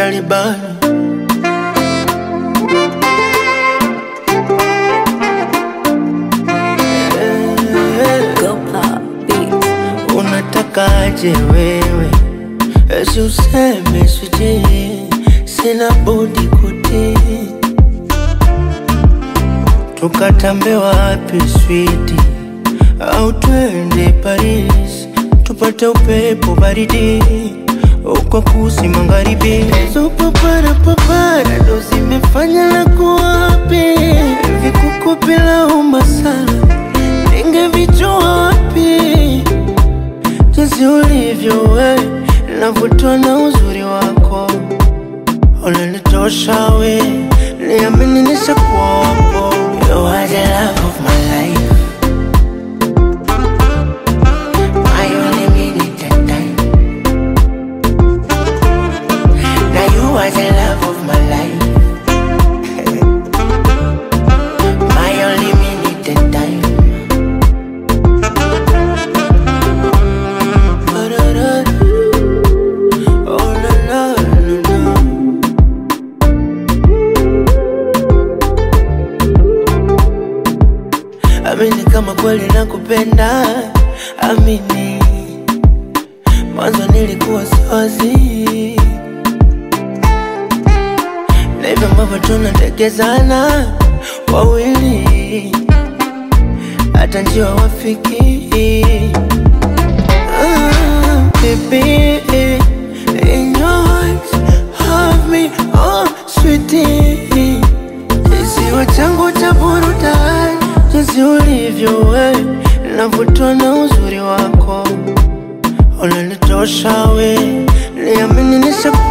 Talibani. Go pop beats. Unatakaje wewe? Esi useme sijui, sina budi kutii. Tukatambe wapi switi, au twende Paris tupate upepo baridi uko kusi magharibi. Hizo papara papara ndo zimefanya la kuwapi vikuku bila umasala, ningevijua wapi jinsi ulivyo we, navutwa na uzuri wako, unanitosha we, niamini nishakuwa wako. You are the love of my life, my only minute and time. Now you are the love of my life, my only minute and time. Oh, la, la, la, la. Amini kama kweli nakupenda, amini mwanzo nilikuwa siwazi na hivyo ambavyo tunatekezana wawili, hata njiwa wafiki Ah, baby, in your arms, have me, oh sweetie. Kisiwa changu cha burudani, jinsi ulivyo we, navutwa na uzuri wako, unanitosha we, niamini nishakuwa